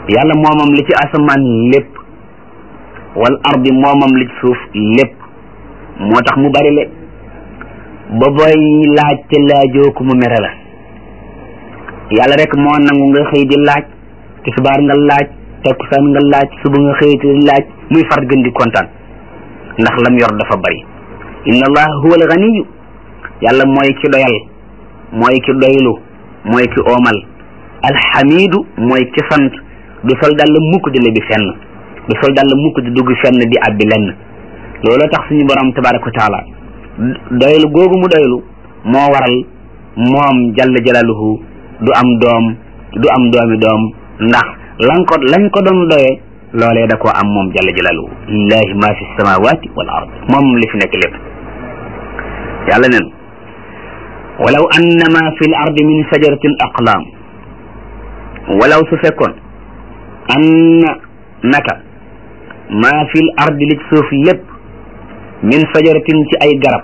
yàlla moomam li ci asamaan lépp wal ardi moomam li ci suuf lépp moo tax mu bari le ba booy laaj te laajoo ko mu mere la yàlla rek moo nangu nga xëy di laaj tisbaar nga laaj takkusaan nga laaj suba nga xëy di laaj muy far gën di kontaan ndax lam yor dafa bari inna allah huwa alganiyu yàlla mooy ki doyal mooy ki doylu mooy ki oomal alxamidu mooy ki sant du sol dal mukk di lebi fenn du sol dal mukk di dugg fenn di abbi lenn looloo tax suñu borom tabaraka wa taala doylu googu mu doylu moo waral moom jalla jalaluhu du am doom du am doomi doom ndax lan ko lañ ko doon doyee loolee da koo am moom jalla jalaluhu lillahi ma fi samawati wal ard moom li fi nekk lépp yàlla neen walaw anna ma fi l ardi min sajaratin aqlaam walaw su fekkoon anna naka ma fi l ardi li ci suuf lépp min sajaratin ci ay garab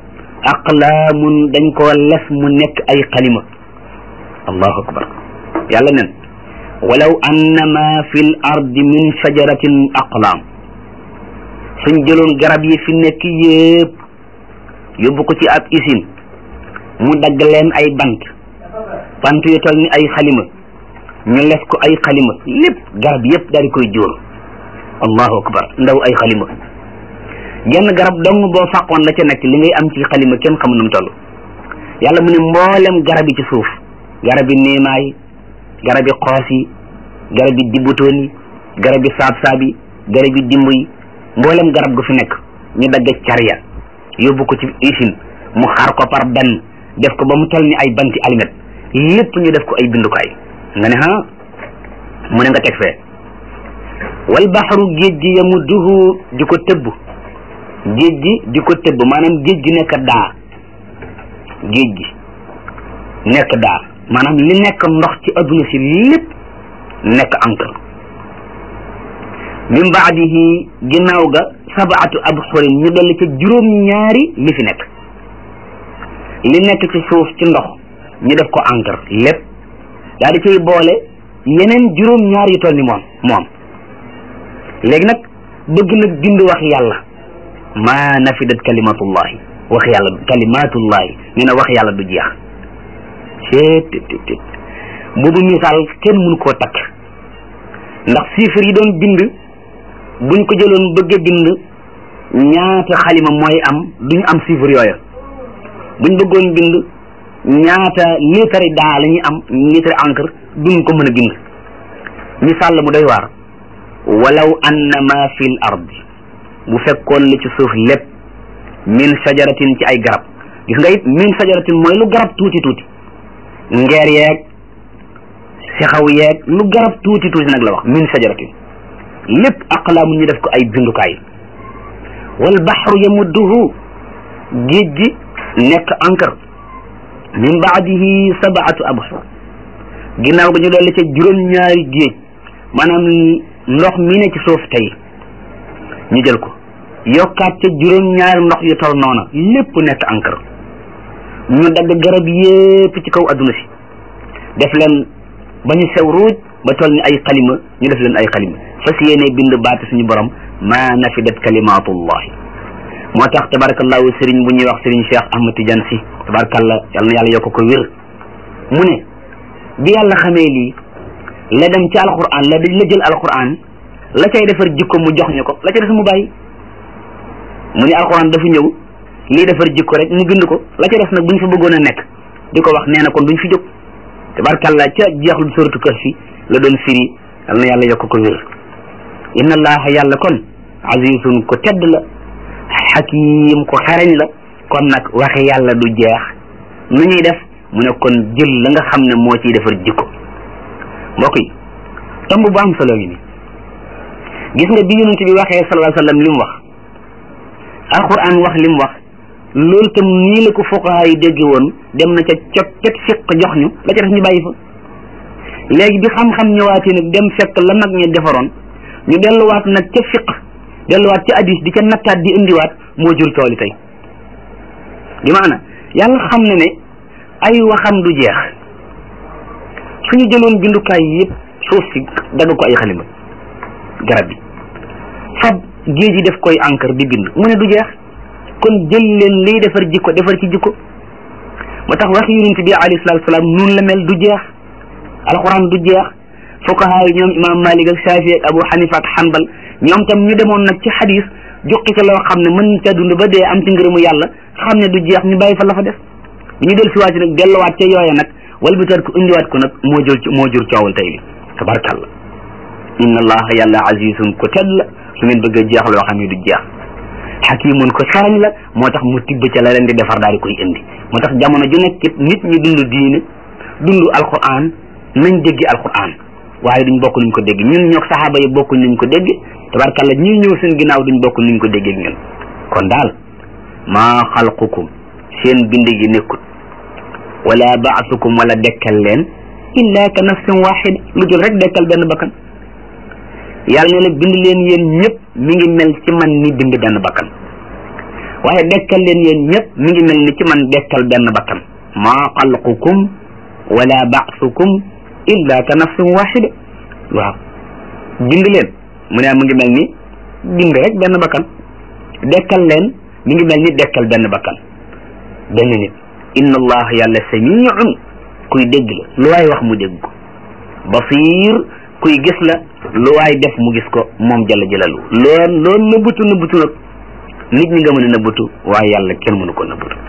aqlaamun dañ koo les mu nekk ay xalima allahu akbar yàlla nen walaw anna ma fi l ardi min sajaratin aqlaam suñ jëloon garab yi fi nekk yépp yóbbu ko ci ab usine mu dagg leen ay bant bant yu tol ni ay xalima ñu les ko ay xalima lépp garab yépp daal di koy jóor allahu akbar ndaw ay xalima genn garab dong boo fàqoon la ca nekk li ngay am ci xalima kenn xamu nu mu toll yàlla mu ne mboolem garab yi ci suuf garab yi niimaay garab yi xoos yi garab yi dibutoon yi garab yi saab-saab yi garab yi dimb yi mboolem garab gu fi nekk ñu dagg cariya yóbbu ko ci usine mu xaar ko par benn def ko ba mu toll ni ay banti alimet lépp ñu def ko ay bindukaay nga ne ha mu ne nga teg fee wal baxru géej gi yamudduhu di ko tëbb géej gi di ko tëbb maanaam géej gi nekk daa géej gi nekk daa maanaam li nekk ndox ci adduna si lépp nekk encre min baadihi ginnaaw ga sabaatu abxurin ñu dolli ca juróom ñaari li fi nekk li nekk ci suuf ci ndox ñu def ko encre lépp daal di cay boole yeneen juróom ñaar yu toll ni moom moom léegi nag bëgg nag bind wax yàlla ma nafidat kalimatullahi wax yàlla kalimatullahi nee na wax yàlla du jeex seet tet boobu misaal kenn mënu koo takk ndax chiffres yi doon bind buñ ko jëloon bëgg a bind ñaata xalima mooy am duñu am chiffre yooya buñ bëggoon bind ñaata litre daa la ñuy am litre encre duñ ko mën a bind misaal la mu doy waar walaw anna ma fi l ardi bu fekkoon li ci suuf lépp min sajaratin ci ay garab gis nga it min sajaratin mooy lu garab tuuti tuuti ngeer yeeg sexaw yeeg lu garab tuuti tuuti nag la wax min sajaratin lépp aqlaamu ñu def ko ay bindukaay wal baxru yamudduhu géej gi nekk encre min baadihi sabaatu abxur ginnaaw ga ñu dolli ca juróom-ñaari géej maanaam ndox mi ne ci suuf tey ñu jël ko yokkaat ca juróom-ñaari ndox yu tol noona lépp nekk encre ñu dagg garab yépp ci kaw adduna si def leen ba ñu sew ruuj ba toll ni ay xalima ñu def leen ay xalima fas yéene bind baati suñu borom ma nafidat kalimatullahi moo tax tabarakallahu sëriñ bu ñuy wax sëriñ Cheikh Ahmad Tidiane si tabarakallah yal na yàlla yokk ko wér mu ne bi yàlla xamee lii la dem ci alquran la la jël alquran la cay defar jikko mu jox ñu ko la ca def mu bàyyi mu ne alquran dafa ñëw lii defar jikko rek mu bind ko la ca def nag buñ fa bëggoon a nekk di ko wax nee na kon duñ fi jóg tabarakallah ca jeexlu suratu kër fi la doon firi yal na yàlla yokk ko wér inna allaha yàlla kon azizun ko tedd la xakim ko xereñ la kon nag waxe yàlla du jeex nu ñuy def mu ne kon jël la nga xam ne moo ciy defar jikko mbokk yi tomb bu am solo ngi ni gis nga bi yonent bi waxee sallallahu alayhi wa sallam li mu wax alquran wax li mu wax loolu tam nii la ko fuqaha yi dégge woon dem na ca cot cet fiq jox ñu la ca def ñu bàyyi fa léegi bi xam-xam ñëwaatee nag dem fekk la mag ñi defaroon ñu delluwaat nag ca fiq delluwaat ca hadis di ca nattaat di indiwaat moo jur tooli tey bi maana yàlla xam ne ne ay waxam du jeex suñu jëloon bindukaay yëpp suuf si dagg ko ay xalima garab bi fab géej yi def koy encre di bind mu ne du jeex kon jël leen liy defar jikko defar ci jikko moo tax wax yonent bi alayhi salaatu salaam noonu la mel du jeex alxuraan du jeex fuqahaa yi ñoom imam malik ak shafi ak abu hanifa ak hanbal ñoom tam ñu demoon nag ci xadis jukki ca loo xam ne mën ca dund ba dee am ci ngërëmu yàlla xam ne du jeex ñu bàyyi fa la fa def bi ñu del siwaat nag delluwaat ca yooya nag walbitaat ko indiwaat ko nag moo jur moo jur coowal tey li tabarkalla inna allaha yàlla azizun ko tedd la su ngeen bëgg a jeex loo xam ne du jeex xakimun ko sarañ la moo tax mu tibb ca la leen di defar daal di koy indi moo tax jamono ju nekk it nit ñi dund diine dund alquran nañ dégg alquran waaye duñ bokk nuñ ko dégg ñun ñoog saxaaba yi bokkuñ nuñ ko dégg tabarkalla ñi ñëw seen ginnaaw duñ bokk nuñ ko déggee ñun kon daal maa xalqukum seen bind gi nekkut wala baasukum wala dekkal leen illa ka nafsin waxida lu dul rek dekkal benn bakkan yàlla ne la bind leen yéen ñëpp mi ngi mel ci man ni bind benn bakkan waaye dekkal leen yéen ñëpp mi ngi mel ni ci man dekkal benn bakkan maa xalqukum wala baasukum illa ka nafsin waxida waaw bind leen mu ne mu ngi mel ni bind rek benn bakkan dekkal leen mi ngi mel ni dekkal benn bakkan benn nit inna allah yàlla samiun kuy dégg la lu waay wax mu dégg ko basir kuy gis la lu waay def mu gis ko moom jalla jalalu loon loon nëbbutu nëbbutu nag nit ñi nga mën a nëbbutu waaye yàlla kenn mënu ko nëbbutu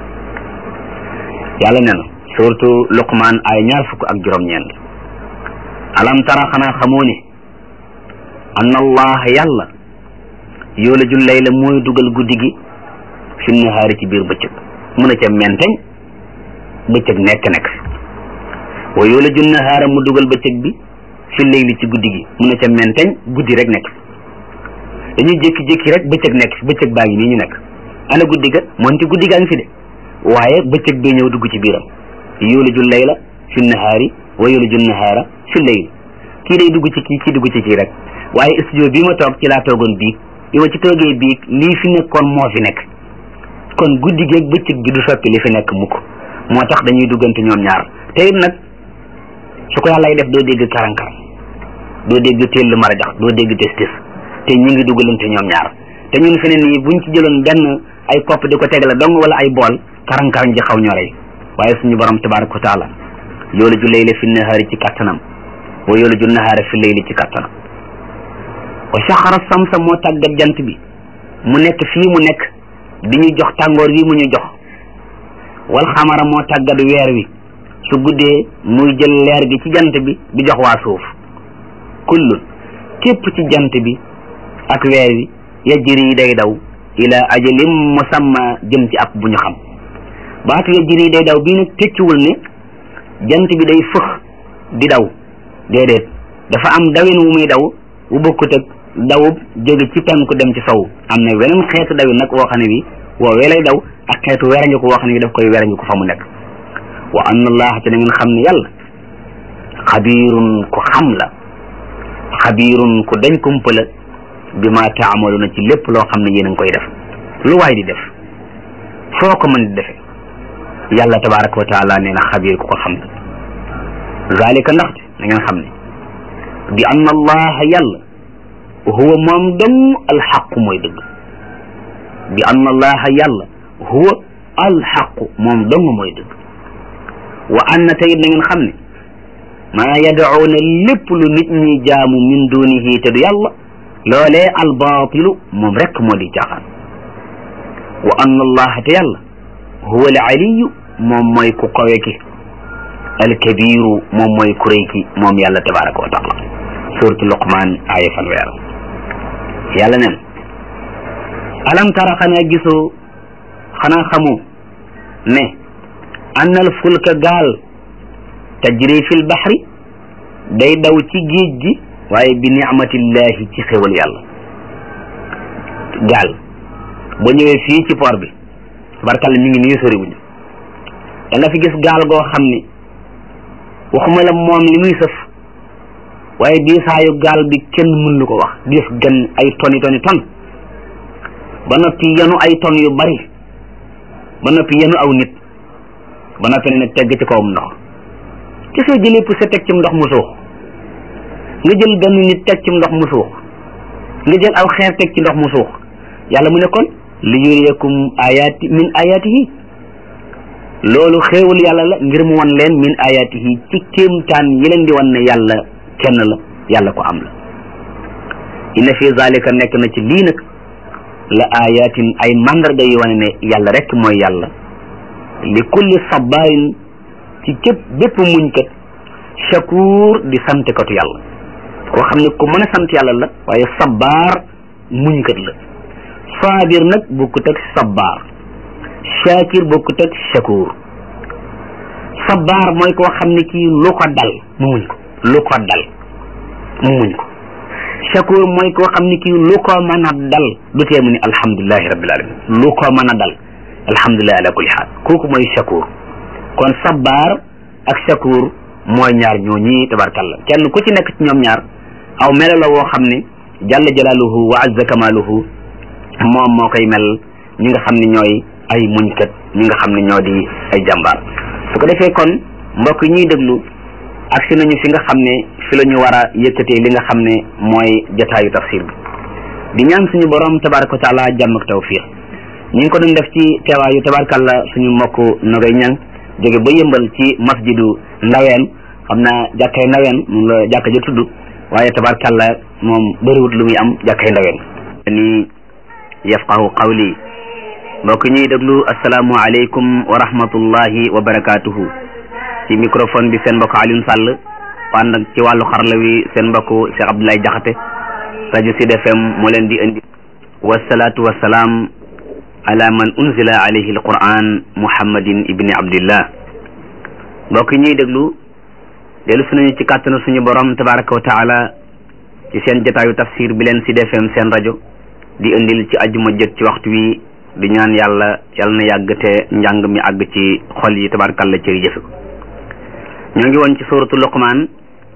yàlla nee na surtout luqmaan ay ñaar fukk ak juróom-ñeent alam tara xanaa xamoo ne anna allah yàlla yoolajul layla mooy dugal guddi gi fi nahaari ci biir bëccëg mun a ca menteñ bëccëg nekk nekk wa yoolajul nahaara mu dugal bëccëg bi fi layli ci guddi gi mun a ca menteñ guddi rek nekk dañuy jékki-jékki rek bëccëg nekk fi bëccëg baa ngi nii ñu nekk ana guddi ga moonte guddi gaa ngi fi de waaye bëccëg bi ñëw dugg ci biiram yoolajul layla fi nahaari wa yoolajul nahaara fi layli kii day dugg ci kii kii dugg ci kii rek waaye studio bii ma toog ci laa toogoon biig bi ma ci toogee biig lii fi nekkoon moo fi nekk kon guddi geeg bëccëg bi du soppi li fi nekk mukk moo tax dañuy duggante ñoom ñaar te it nag su ko yàllay def doo dégg karankaram doo dégg téll marajax doo dégg tes tes te ñu ngi dugalante ñoom ñaar te ñun fi ne nii buñ ci jëloon benn ay kopp di ko tegale dong wala ay bool karankaram ji xaw ñoo rey waaye suñu borom tabaraka wa taala yoolu ju layla fi nahaari ci kattanam wa yoolu ju nahaara fi layli ci kattanam wa saxara samsa moo tàggat jant bi mu nekk fii mu nekk di ñu jox tàngoor wi mu ñu jox wal xamara moo tàggat weer wi su guddee muy jël leer gi ci jant bi di jox waa suuf kullun képp ci jant bi ak weer wi yajri day daw ila ajalim musamma jëm ci ab bu ñu xam baatu yajri day daw bii nag tekkiwul ne jant bi day fëx di daw déedéet dafa am dawin wu muy daw wu bokkut ak dawub jóge ci penku dem ci sow am na weneen xeetu dawin nag woo xam ne bi woowee lay daw ak xeetu weranñu ko woo xam ne bi daf koy weranñu ko fa mu nekk wa anna allah te na ngeen xam ne yàlla xabirun ku xam la xabirun ku dañ kumpa la bi ma taamaluna ci lépp loo xam ne yéen a ngi koy def lu waay di def foo ko mën di defe yàlla tabaraka wa taala nee na xabir ku ko xam la zalika ndaxte na ngeen xam ne bi anna allaha yàlla huwa moom dong alxaqu mooy dëgg bi anna allaha yàlla huwa alxaqu moom dong mooy dëgg wa anna tayit na ngeen xam ne maa yadacuuna lépp lu nit ñi jaamu min dunihi te du yàlla loolee albaatilu moom rek moo di caaxaan wa anna allaha te yàlla huwa alaliyu moom mooy ku kawe ki alkabiru moom mooy ku rëy ki moom yàlla tabaraka wa taala suratu luqman aaya fanweer yàlla nen alam tara xanaa gisoo xanaa xamu ne annal fulka gaal tajri fil baxri day daw ci géej gi waaye bi nicmatillahi ci xéwal yàlla gaal boo ñëwee fii ci port bi tabarkàlla mi ngi nii soriwuñu da nga fi gis gaal goo xam ni waxuma la moom li muy sëf waaye diisaayu gaal bi kenn mën lu ko wax diis gan ay toni toni ton ba noppi yenu ay ton yu bari ba noppi yenu aw nit ba noppi ne nag tegg ci kawam ndox ci soo jëlee pour sa teg ci ndox mu suux nga jël benn nit teg ci ndox mu suux nga jël aw xeer teg ci ndox mu suux yàlla mu ne kon li yuriyakum ayati min ayatihi loolu xéewal yàlla la ngir mu wan leen min ayatihi ci kéemtaan yi leen di wan ne yàlla kenn la yàlla ko am la inna fi zalika nekk na ci lii nag la ayatin ay mandarga yu wane ne yàlla rek mooy yàlla li kulli sabarin ci képp bépp muñkat shakur di santkatu yàlla koo xam ne ku mën a sant yàlla la waaye sabaar muñkat la saabir nag bokkut ak sabaar shakir bokkut ak shakur sabaar mooy koo xam ne kii lu ko dal mu muñ ko lu ko dal mu muñ ko shakur mooy koo xam ne kii lu ko mën a dal du tee mu ni alhamdulilahi rabbil alamin lu ko mën a dal alhamdulilahi ala kulli xaal kooku mooy shakur kon sabaar ak shakur mooy ñaar ñoo ñii tabarkalla kenn ku ci nekk ci ñoom ñaar aw melo la woo xam ne jalla jalaaluhu wa azza kamaaluhu moom moo koy mel ñi nga xam ne ñooy ay muñkat ñi nga xam ne ñoo di ay jàmbaar su ko defee kon mbokk yi ñuy déglu agsi nañu fi nga xam ne fi la ñu war a yëkkatee li nga xam ne mooy jataayu tafsir bi di ñaan suñu borom tabaraka wa taala jàmm ak tawfiq ñu ngi ko doon def ci teewaayu tabarkalla suñu mbokk nogay ñang jóge ba yëmbal ci masjidu ndaween xam naa jàkkay ndaween moom la jàkka ja tudd waaye tabarkalla moom bëriwut lu muy am jàkkay ndaween ni yafqahu qawli mbokk ñuy déglu asalaamu aleykum wa rahmatullahi wa barakatuhu ci microphone bi seen mbokk Alioune Sall ànd ak ci wàllu xarala wi seen mbokk Cheikh Abdoulaye Jaxate rajo Sud FM moo leen di indi wasalaatu wasalaam ala man unzila alayhi alquran muhammadin ibni abdillah mbokk ñuy déglu dellu su nañu ci kàttanu suñu borom tabaraka wa taala ci seen jotaayu tafsir bi leen Sud FM seen rajo di indil ci ajjuma jët ci waxtu wi di ñaan yàlla yàlla na yàgg te njàng mi àgg ci xol yi tabarakalla ci jëfe ko ñoo ngi woon ci suuratu luqmaan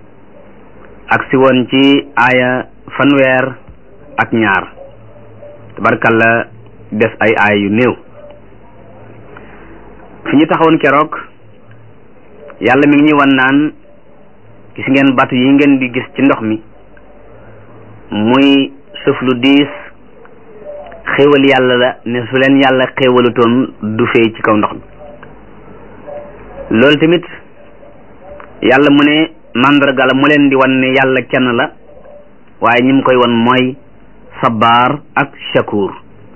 ak si woon ci aaya fanweer ak ñaar tabarakalla des ay aaya yu néew fi ñu taxawoon keroog yàlla mi ngi ñuy wan naan gis ngeen batu yi ngeen di gis ci ndox mi muy suuf lu diis xéewal yàlla la ne su leen yàlla xéewalutoon du fee ci kaw ndox mi loolu tamit yàlla mu ne mandarga la mu leen di wan ne yàlla kenn la waaye ñi mu koy wan mooy sabaar ak shakur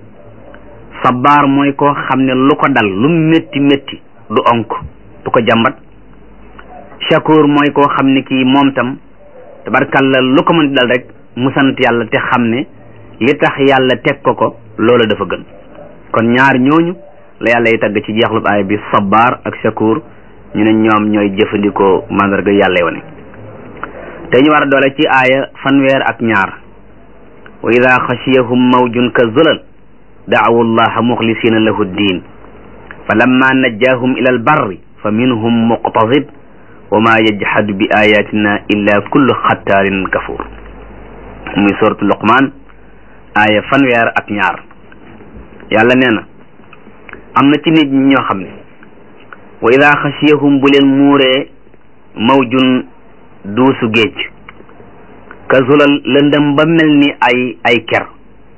sabaar mooy koo xam ne lu ko dal lu métti métti du onk du ko jàmbat shakur mooy koo xam ne kii moom tam tabarkalla lu ko mën di dal rek mu sant yàlla te xam ne li tax yàlla teg ko ko loolu dafa gën kon ñaar ñooñu la yàlla yi tagg ci jeexlub aaya bi sabaar ak shakur ñu ne ñoom ñooy jëfandikoo mandarga yàlla wane te ñu war a doole ci aaya fanweer ak ñaar wa ida xashiyahum mawjun ka zulal daawu llaha muxlisina lahu ddin fa lamma najjaahum ila albarri fa minhum muqtasid wa ma yajhadu bi ayatina illa kullu xattaarin kafur muy soratu luqmaan aaya fanweer ak ñaar yàlla nee na am na ci nit ñi ñoo xam ne wa ida xasiyahum bu leen muuree mawjun duusu géej ka zulal lëndëm ba mel ni ay ay ker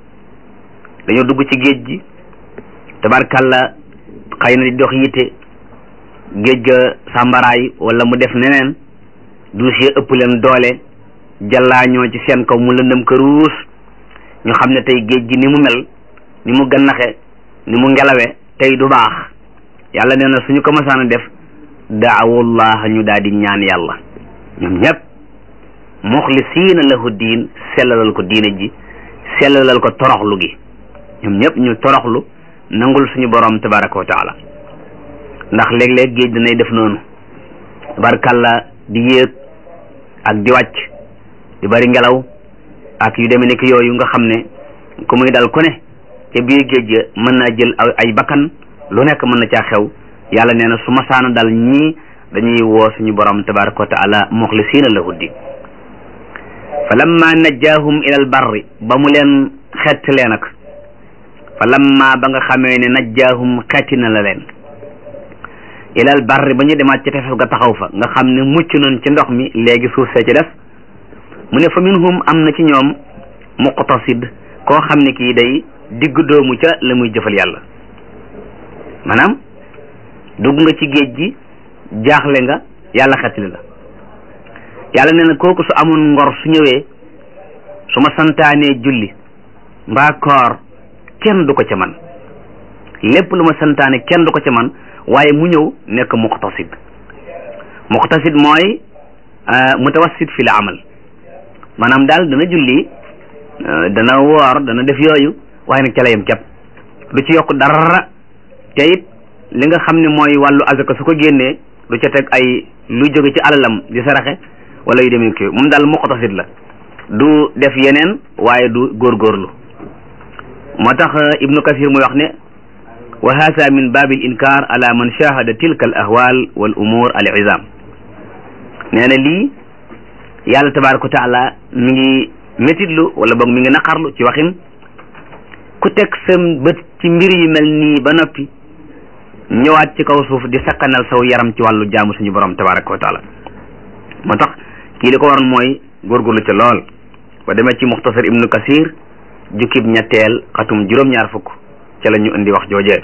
dañoo dugg ci géej gi tabarkalla xëy na di dox yitte géej ga sàmbaraay wala mu def neneen duus ya ëpp leen doole jallaañoo ci seen kaw mu lëndëm këruus ñu xam ne tey géej gi ni mu mel ni mu gannaxe ni mu ngelawe tey du baax yàlla nee na suñu ko masaan a def daawullah ñu daal di ñaan yàlla ñoom ñëpp muxlisiina lahu diin sellalal ko diine ji sellalal ko toroxlu gi ñoom ñëpp ñu toroxlu nangul suñu borom tabaraka wa taala ndax léeg-léeg géej danay def noonu tabarakalla di yéeg ak di wàcc di bari ngelaw ak yu demee nekk yooyu nga xam ne ku muy dal ku ne ca biir géej ga mën naa jël ay bakkan lu nekk mën na caa xew yàlla nee na su ma saana dal ñii dañuy woo suñu borom tabaraka wa taala muxlisiina lahu din fa lamma najjaahum ila al barri ba mu leen xettalee nag fa lamma ba nga xamee ne najjaahum xetti na la leen ila al barri ba ñu demaat ci tefes ga taxaw fa nga xam ne mucc nañ ci ndox mi léegi suuf see ci def mu ne fa minhum am na ci ñoom muqtasid koo xam ne kii day digg doomu ca la muy jëfal yàlla maanaam dugg nga ci géej gi jaaxle nga yàlla xetli la yàlla nee na kooku su amoon ngor su ñëwee su ma santaanee julli mbaa koor kenn du ko ca man lépp lu ma santaane kenn du ko ca man waaye mu ñëw nekk muqtasid muqtasid mooy mutawassit fi la amal maanaam daal dana julli dana woor dana def yooyu waaye nag ca la yem képp du ci yokk dara te it li nga xam ne mooy wàllu azaka su ko génnee du ca teg ay lu jóge ci alalam di saraxe wala yu demee kii moom daal muqtasid la du def yeneen waaye du góorgóorlu moo tax ibnu kasir muy wax ne wa hasa min babi l inkar ala man shahada tilka al ahwal wal umur al izam nee na lii yàlla tabaraka wa taala mi ngi métitlu wala boog mi ngi naqarlu ci waxin ku teg sa bët ci mbir yu mel nii ba noppi ñëwaat ci kaw suuf di sakkanal saw yaram ci wàllu jaamu suñu borom tabaraka wa taala moo tax kii li ko waroon mooy góorgóorlu ca lool ba demee ci muxtasar ibnu kasir jukkib ñetteel xatum juróom-ñaar fukk ca la ñu indi wax joojee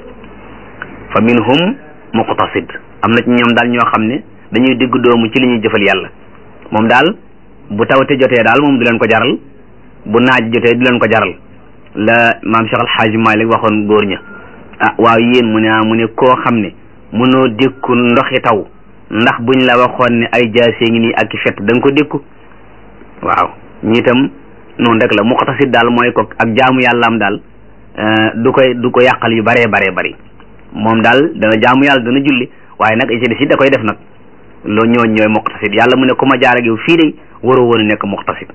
fa minhum muqtasid am na ci ñoom daal ñoo xam ne dañuy digg doomu ci li ñuy jëfal yàlla moom daal bu tawte jotee daal moom du leen ko jaral bu naaj jotee du leen ko jaral la maam Cheikh Alxaaji Malik waxoon góor ña ah waaw yéen mu ne ah mu ne koo xam ne mënoo dékku ndoxi taw ndax buñ la waxoon ne ay jaasee ngi nii ak i fett da nga ko dékku waaw ñi itam noonu rek la muqtasid daal mooy ko ak jaamu yàllaam daal du koy du ko yàqal yu baree baree bari moom daal dana jaamu yàlla dana julli waaye nag ci des da koy def nag loo ñooñ ñooy muqtasid yàlla mu ne ku ma jaar ak yow fii de waroo woon a nekk muqtasid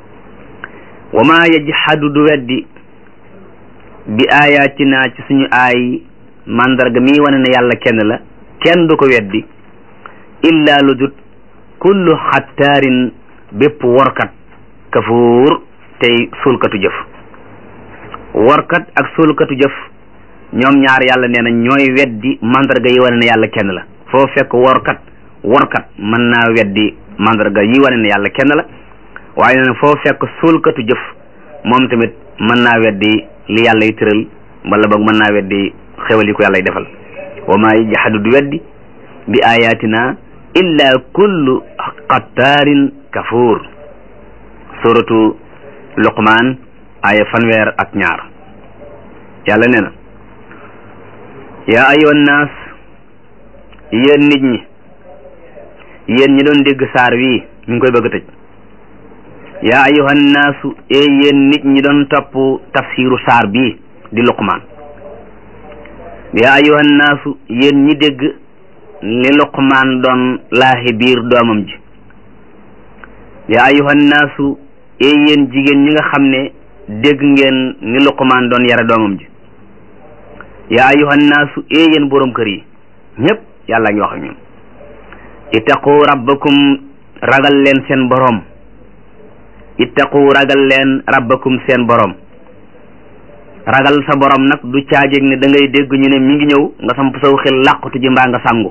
wa ma yajhadu du weddi bi ayatina ci suñu aay mandarga mi wane ne yàlla kenn la kenn du ko weddi illa lu dut kullu xattaarin bépp workat kafuur tey suulkatu jëf workat ak suulkatu jëf ñoom ñaar yàlla nee na ñooy weddi mandarga yi wane ne yàlla kenn la foo fekk workat workat mën naa weddi mandarga yi wane ne yàlla kenn la waaye nee na foo fekk suulkatu jëf moom tamit mën naa weddi li yàlla yi tëral wala boog mën naa weddi xewal yi ko yàlla y defal wa maa yajhadu du weddi bi ayatina illa kullu qattaarin kafuur suratu luqmaan aya fanweer ak ñaar yàlla nee na yaa ayyuhan naas yéen nit ñi yéen ñi doon dégg saar wii mi ngi koy bëgg a tëj yaa ayyuhan naasu e yéen nit ñi doon topp tafsiru saar bii di luqmaan yaa ayyuhan naasu yéen ñi dégg li luqmaan doon laahi biir doomam ji yaa ayyuhan naasu e yéen jigéen ñi nga xam ne dégg ngeen ni luqmaan doon yare doomam ji yaa ayyuhan naasu e yéen borom kër yi ñëpp yàlla ngi wax ak ñun ittaqu rabbakum ragal leen seen borom ittaqu ragal leen rabbakum seen borom ragal sa borom nag du caajeeg ne da ngay dégg ñu ne mi ngi ñëw nga samp saw xel làqutu ji mbaa nga sangu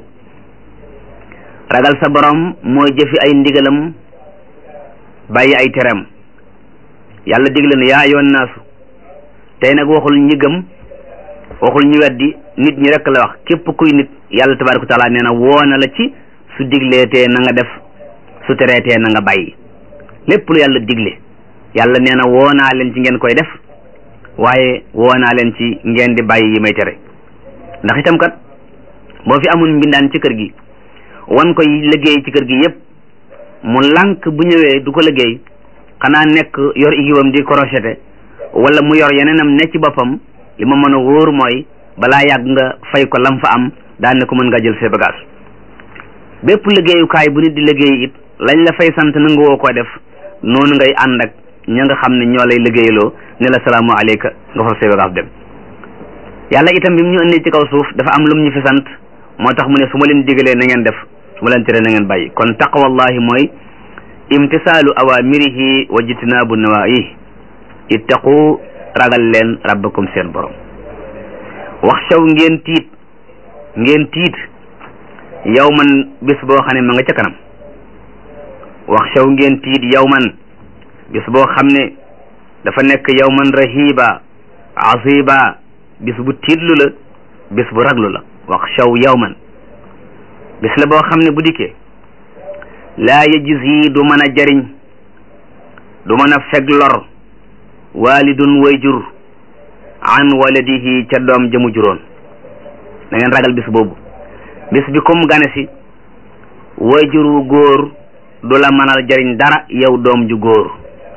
ragal sa borom mooy jëfi ay ndigalam bàyyi ay teram yàlla digle ne yaa ayoon naasu tey nag waxul ñi gëm waxul ñu weddi nit ñi rek la wax képp kuy nit yàlla tabaaraka taala nee na woona la ci su digleetee na nga def su tereetee na nga bàyyi lépp lu yàlla digle yàlla nee na woonaa leen ci ngeen koy def waaye woonaa leen ci ngeen di bàyyi yi may tere ndax itam kat boo fi amul mbindaan ci kër gi wan koy liggéey ci kër gi yépp mu lànk bu ñëwee du ko liggéey xanaa nekk yor igibam di crocheté wala mu yor yeneenam ne ci boppam li ma mën a wóor mooy balaa yàgg nga fay ko lam fa am daan ne ko mën nga jël ses bagages bépp liggéeyukaay bu nit di liggéey it lañ la fay sant nanga woo ko def noonu ngay ànd ak ña nga xam ne ñoo lay liggéeyloo ne la salaamu aleyka nga fa ses bagages dem yàlla itam bi mu ñu indi ci kaw suuf dafa am lum ñu fi sant moo tax mu ne su ma leen digalee na ngeen def su ma leen tere na ngeen bàyyi kon taqwallahi mooy imtisaalu awamirihi wa jitnaabu nawaayi ittaqu ragal leen rabbakum seen borom wax shaw ngeen tiit ngeen tiit yow man bis boo xam ne ma nga ca kanam wax shaw ngeen tiit yow man bis boo xam ne dafa nekk yawman rahiba asiba bis bu tiitlu la bis bu raglu la wax shaw yawman bis la boo xam ne bu dikkee laa yajzi du mën a jariñ du mën a feg lor walidun wayjur an waladihi ca doom jëmu juróon da ngeen ragal bis boobu bis bi comme gane si wayjur wu góor du la mënal jariñ dara yow doom ju góor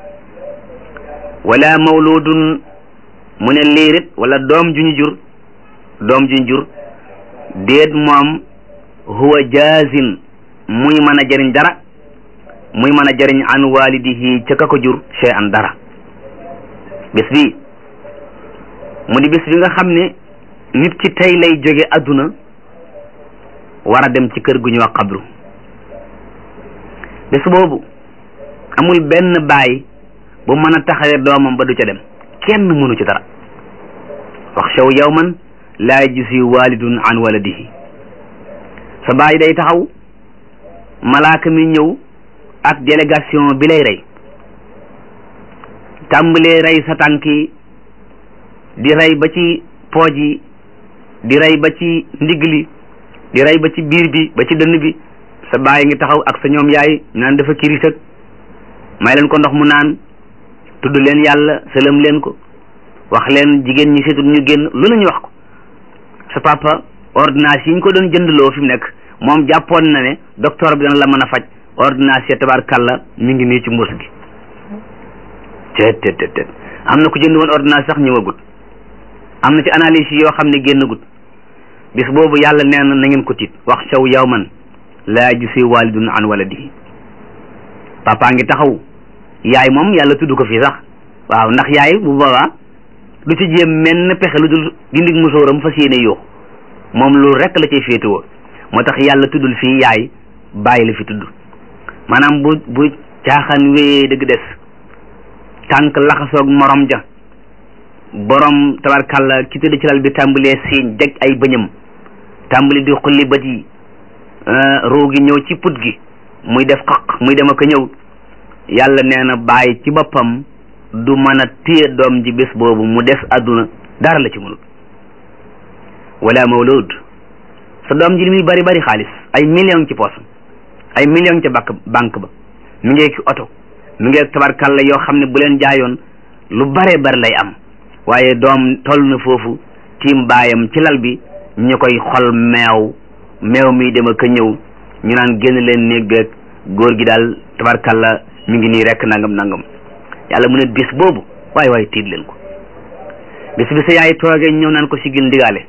wala mawludun mu ne liirit wala doom ju ñu jur doom ju ñu jur déet moom huwa jaazin muy mën a jariñ dara muy mën a jariñ an walidihi ca ka ko jur chey an dara bis bi mu di bis bi nga xam ne nit ki tey lay jóge adduna war a dem ci kër gu ñu wax xabru bis boobu amul benn baay bu mën a taxawee doomam ba du ca dem kenn mënu ci dara wax shaw yawman laa yajzi walidun an waladihi sa baay day taxaw malaaka mi ñëw ak délégation bi lay rey tàmbalee rey sa tànk yi di rey ba ci pooj yi di rey ba ci ndigg li di rey ba ci biir bi ba ci dënn bi sa baay ngi taxaw ak sa ñoom yaay naan dafa kiris ak may leen ko ndox mu naan tudd leen yàlla sëlëm leen ko wax leen jigéen ñi seetul ñu génn lu la ñu wax ko sa papa ordonnance yi ñu ko doon jëndloo fi mu nekk moom jàppoon na ne docteur bi dana la mën a faj ordonnance ya tabarkalla mi ngi nii ci mbuus gi teet teet teet teet am na ku jënd woon ordonnance sax ñëwagut am na ci analyse yi yoo xam ne génnagut bis boobu yàlla nee na na ngeen ko tiit wax saw yawman laa yajzi walidun an waladihi papa ngi taxaw yaay moom yàlla tudd ko fii sax waaw ndax yaay bu boobaa du ci jéem menn pexe lu dul dindig musóoram fas yéene yoo moom loolu rek la cay féetewoo moo tax yàlla tuddul fii yaay bàyyi la fi tudd maanaam bu bu caaxaan wéyee dëgg des tànk laxasoog morom ja borom tabarkàlla ki tëdd ci lal bi tàmbalee siiñ jeg ay bëñam tàmbali di xulli bët yi ruu gi ñëw ci put gi muy def xaq muy dem ak a ñëw yàlla nee na bàyyi ci boppam du mën a téye doom ji bés boobu mu des àdduna dara la ci mënul wala mawlud sa doom ji li muy bari bari xaalis ay million ci poosam ay million ca banque banque ba mi ngi ki oto mi ngi tabarkalla yoo xam ne bu leen jaayoon lu bare bari lay am waaye doom toll na foofu tiim baayam ci lal bi ñu koy xol meew meew mi dem ak a ñëw ñu naan génn leen néeg beeg góor gi daal tabarkalla mi ngi nii rek nangam nangam yàlla mu ne bis boobu waaye waaye tiit leen ko bis bi sa yaay toogee ñëw naan ko sigil ndigaale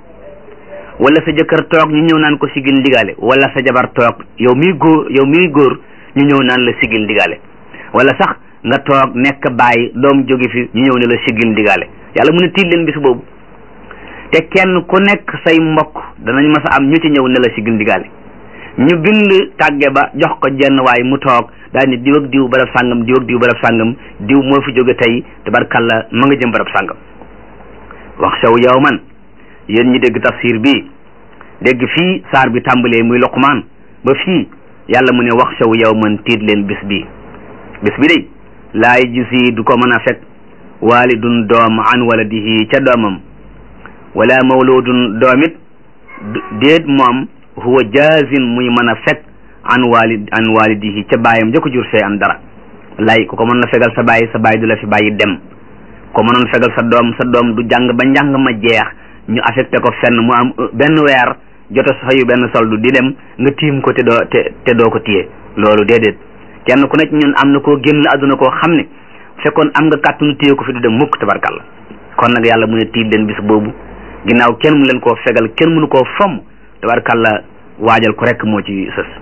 wala sa jëkkër toog ñu ñëw naan ko sigil ndigaale wala sa jabar toog yow miy góor yow miy góor ñu ñëw naan la sigil ndigaale wala sax nga toog nekk bàyyi doom jóge fi ñu ñëw ne la sigil ndigaale yàlla mu ne tiit leen bis boobu te kenn ku nekk say mbokk danañ mas a am ñu ci ñëw ne la sigil ndigaale ñu bind tàgge ba jox ko jenn waay mu toog daal ni diw ak diw barab sàngam diw ak diw barab sàngam diw moo fi jóge tey tabarkalla ma nga jëm barab sàngam wax saw yow man yéen ñi dégg tafsir bi dégg fii saar bi tàmbalee muy loqmaan ba fii yàlla mu ne wax saw yow man tiit leen bis bi bis bi day laay gisi du ko mën a fekk waalidun doom an waladihi ca doomam wala mawludun doomit déet moom huwa jaazin muy mën a fekk an walid an walidihi ca baayam ja ko jur see an dara lay ku ko mën na fegal sa baay sa baay du la fi bàyyi dem ko mënoon fegal sa doom sa doom du jàng ba njàng ma jeex ñu affecté ko fenn mu am benn weer jota fayu benn soldu di dem nga tiim ko te doo te te doo ko téye loolu déedéet kenn ku nekk ñun am na koo génn àdduna koo xam ne fekkoon am nga kàttanu téye ko fi du dem mukk tabarkalla kon nag yàlla mu ne tiit leen bis boobu ginnaaw kenn mu leen koo fegal kenn mënu koo fomm tabarkalla waajal ko rek moo ci sës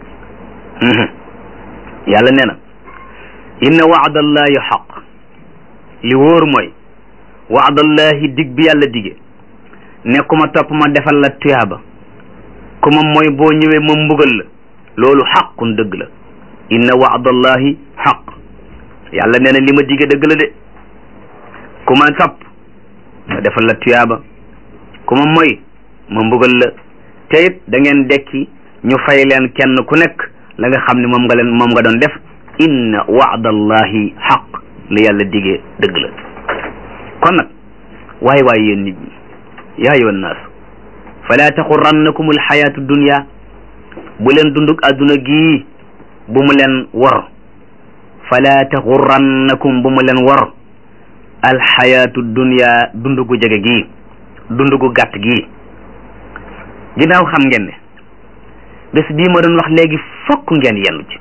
yàlla nee na inna waadallahi xaq li wóor mooy waadallahi dig bi yàlla dige ne ku ma topp ma defal la tuyaaba ku ma mooy boo ñëwee ma mbugal la loolu xaqun dëgg la inna waadallahi xaq yàlla nee na li ma dige dëgg la de ku ma topp ma defal la tuyaaba ku ma mooy ma mbugal la te it da ngeen dekki ñu fay leen kenn ku nekk la nga xam ne moom nga leen moom nga doon def inna waadallahi xaq li yàlla digee dëgg la kon nag waay waay yéen nit ñi yaa ayyuhan naas fala taxurrannakum alxayaatu dunya bu leen dundug adduna gii bu mu leen wor fala taxurrannakum bu mu leen wor alxayaatu dunya dund gu jege gii dund gu gàtt gii ginnaaw xam ngeen ne bés bii ma doon wax léegi fokk ngeen yendu ci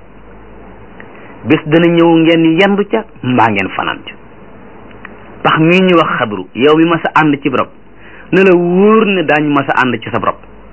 bés dana ñëw ngeen yendu ca mbaa ngeen fanaan ca pax mii ñu wax xabru yow mi ma sa ànd ci rob ne la wóor ne daañu ma sa ànd ci sa rob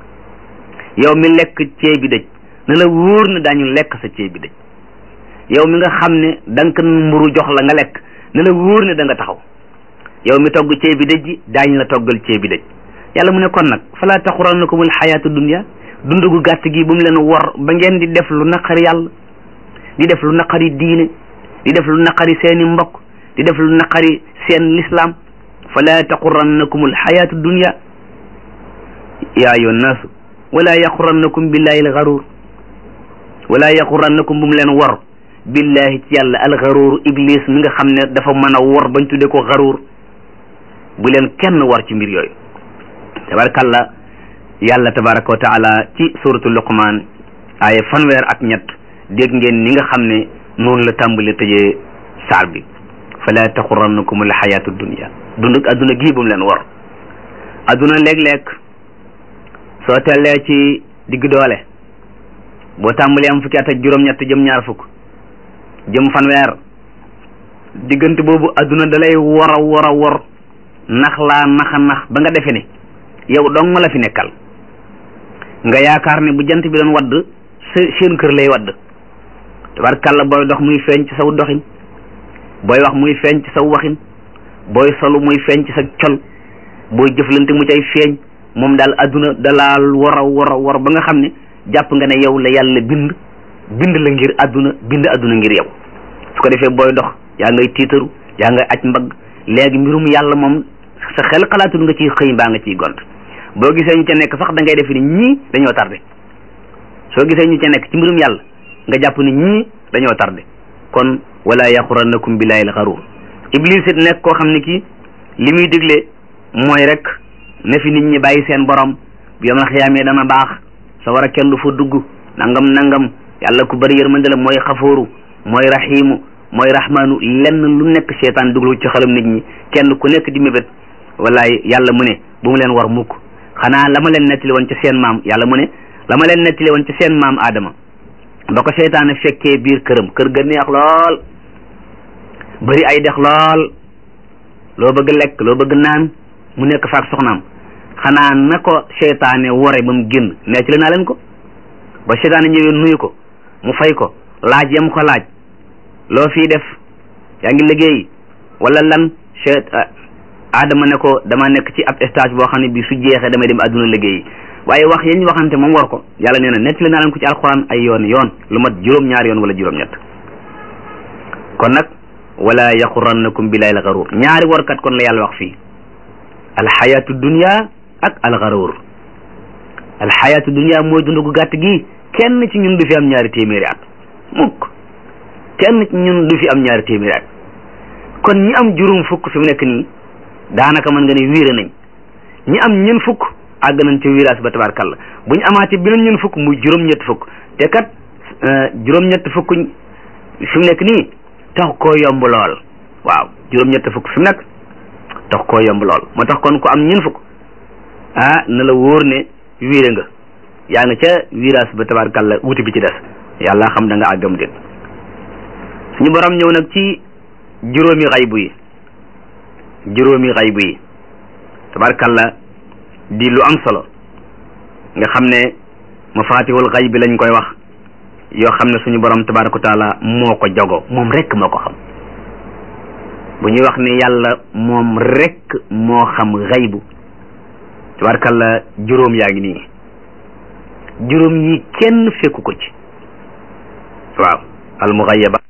yow mi lekk ceeb bi dëj ne la wóor ne daañu lekk sa ceeb bi dëj yow mi nga xam ne dank mburu jox la nga lekk ne la wóor ne da nga taxaw yow mi togg ceeb bi dëj ji daañu la toggal ceeb bi dëj yàlla mu ne kon nag fala taxurannakumul xayaatu dunya dund gu gàtt gi bu mu leen wor ba ngeen di def lu naqari yàlla di def lu naqari diine di def lu naqari seeni mbokk di def lu naqari seen lislaam fala taxurannakumul xayaatu dunya yaa ayyuhan naasu wala yaxurannakum billahi alxaruur wala yaxurannakum bu mu leen wor billahi ci yàlla alxaruur iblis mi nga xam ne dafa mën a wor bañ tudde ko xaruur bu leen kenn war ci mbir yooyu tabarakàllah yàlla tabaraka wa taala ci suratu luqman aaya fanweer ak ñett dégg ngeen ni nga xam ne noonu la tàmbali tëjee saar bi fala taxurannakum alxayaatu dunia dund adduna gii bu mu leen wor adduna léeg-léeg soo tellee ci digg doole boo tàmbalee am fukki at ak juróom-ñett jëm ñaar fukk jëm fanweer diggante boobu adduna dalay wor a wor a wor nax laa naxa nax ba nga defe ne yow dong la fi nekkal nga yaakaar ne bu jant bi doon wadd seen kër lay wadd tabarkàlla booy dox muy feeñ ci saw doxin booy wax muy feeñ ci saw waxin booy solu muy feeñ ci sa col booy jëflante mu cay feeñ moom daal adduna dalaal war a war a war ba nga xam ne jàpp nga ne yow la yàlla bind bind la ngir adduna bind adduna ngir yow su ko defee booy dox yaa ngay tiitaru yaa ngay aj mbagg léegi mbirum yàlla moom sa xel xalaatul nga ciy xëy mbaa nga ciy gont boo gisee ñu ca nekk sax da ngay def ni ñii dañoo tardé soo gisee ñu ca nekk ci mbirum yàlla nga jàpp ni ñii dañoo tardé kon wala yaxurannakum billahi alxaruur iblis it nekk koo xam ne kii li muy digle mooy rek ne fi nit ñi bàyyi seen borom bu yom la xiyaamee dana baax sa war a kenn du fa dugg nangam nangam yàlla ku bëri yërmande la mooy xafooru mooy rahimu mooy rahmaanu lenn lu nekk seetaan duglu ci xalam nit ñi kenn ku nekk di mébét wallaay yàlla mu ne bu mu leen war mukk xanaa la ma leen nettali woon ci seen maam yàlla mu ne la ma leen nettali woon ci seen maam Adama ba ko seytaane fekkee biir këram kër ga neex lool bëri ay dex lool loo bëgg lekk loo bëgg naan mu nekk faak soxnaam xanaa na ko seytaane wore ba mu génn nettali naa leen ko ba seytaane ñëwee nuyu ko mu fay ko laaj yam ko laaj loo fii def yaa ngi liggéey wala lan seyt Adama ne ko dama nekk ci ab stage boo xam ne bi su jeexee damay dem adduna liggéey waaye wax yañ waxante moom war ko yàlla nee na nettali naa leen ko ci alxuraan ay yoon yoon lu mat juróom-ñaari yoon wala juróom-ñett kon nag wala yaxurannakum billahi alxaruur ñaari warkat kon la yàlla wax fii alxayaatu dunia ak alxaruur alxayaatu dunia mooy dund gu gàtt gi kenn ci ñun du fi am ñaari téeméeri at mukk kenn ci ñun du fi am ñaari téeméeri at kon ñi am juróom fukk fi mu nekk nii daanaka mën nga ne wiire nañ ñi am ñeen fukk àgg nañ ci virage ba tabarkalla bu ñu amaatee beneen ñeen fukk muy juróom-ñett fukk te kat juróom-ñett fukk fi mu nekk nii tax koo yomb lool waaw juróom-ñett fukk fi mu nekk tax koo yomb lool moo tax kon ku am ñeen fukk ah na la wóor ne wiire nga yaa nga ca virage ba tabarkalla wuti bi ci des yàlla xam da nga àggam déet suñu borom ñëw nag ci juróomi xaybu yi juróomi xaybu yi tabarkalla di lu am solo nga xam ne mafatihul xayb bi lañ koy wax yoo xam ne suñu borom tabaraka wa taala moo ko jago moom rek moo ko xam bu ñuy wax ne yàlla moom rek moo xam xaybu tabarkalla juróom yaa ngi nii juróom yi kenn fekku ko ci waaw al muxayaba